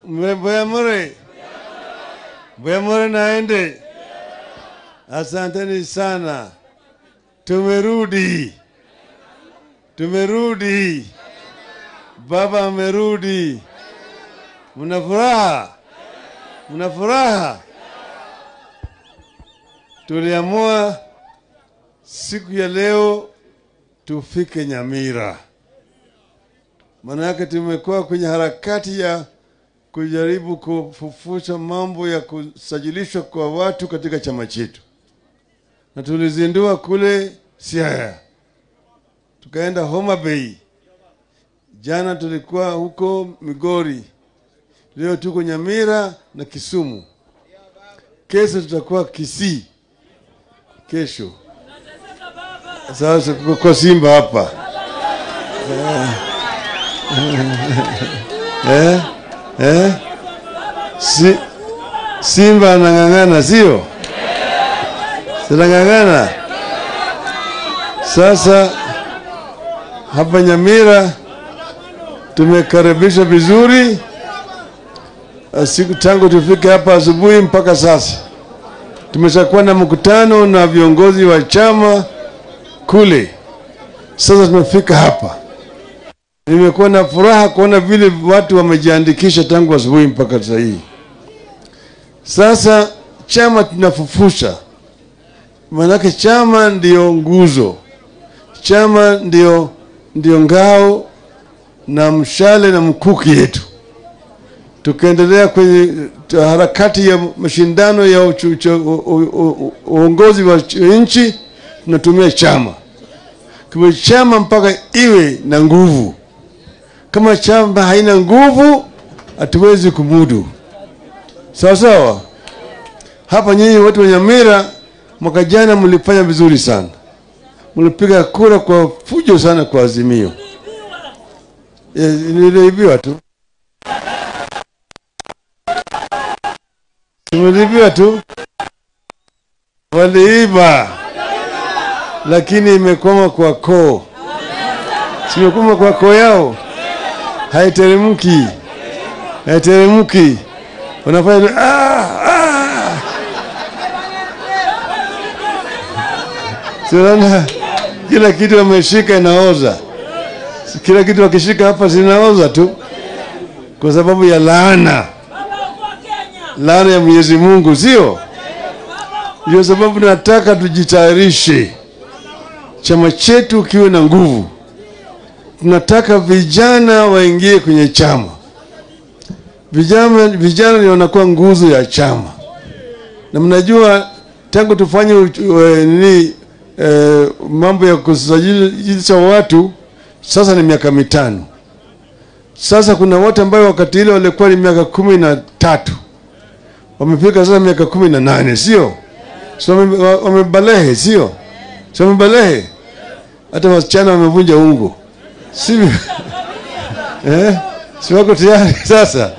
Bwemure, Bwemure naende. Asanteni sana, tumerudi, tumerudi. Baba amerudi. Mna furaha? Mna furaha? Tuliamua siku ya leo tufike Nyamira. Maana yake tumekuwa kwenye harakati ya kujaribu kufufusha mambo ya kusajilishwa kwa watu katika chama chetu, na tulizindua kule Siaya, tukaenda Homa Bay, jana tulikuwa huko Migori, leo tuko Nyamira na Kisumu, kesho tutakuwa Kisii, kesho sasa kwa Simba hapa eh, eh, si, Simba anang'ang'ana sio? Sinang'ang'ana sasa. Hapa Nyamira tumekaribisha vizuri siku tangu tufike hapa asubuhi mpaka sasa. Tumeshakuwa na mkutano na viongozi wa chama kule, sasa tumefika hapa. Nimekuwa na furaha kuona vile watu wamejiandikisha tangu asubuhi mpaka sasa hii. Sasa chama tunafufusha, maanake chama ndio nguzo, chama ndio, ndio ngao na mshale na mkuki yetu. Tukaendelea kwenye harakati ya mashindano ya uchu, uchu, u, u, u, uongozi wa nchi, tunatumia chama kwa chama mpaka iwe na nguvu. Kama chama haina nguvu, hatuwezi kumudu. Sawa sawa. Hapa nyinyi watu wa Nyamira, mwaka jana mlifanya vizuri sana, mlipiga kura kwa fujo sana kwa Azimio. E, niliibiwa tu, tumeliibiwa tu, waliiba, lakini imekwama kwa koo, simekwama kwa koo yao haiteremki, haiteremki, wanafanya ah, ah. Sinaona kila kitu wameshika inaoza, kila kitu wakishika hapa zinaoza tu, kwa sababu ya laana, laana ya Mwenyezi Mungu, sio? Ndio sababu nataka tujitayarishe, chama chetu kiwe na nguvu tunataka vijana waingie kwenye chama. Vijana, vijana ndio wanakuwa nguzo ya chama, na mnajua tangu tufanye nini e, mambo ya kusajilisha watu sasa ni miaka mitano. Sasa kuna watu ambao wakati ile walikuwa ni miaka kumi na tatu wamefika sasa miaka kumi na nane sio? So wamebalehe, sio? So wamebalehe, hata wasichana wamevunja ungo si eh, si wako tayari sasa.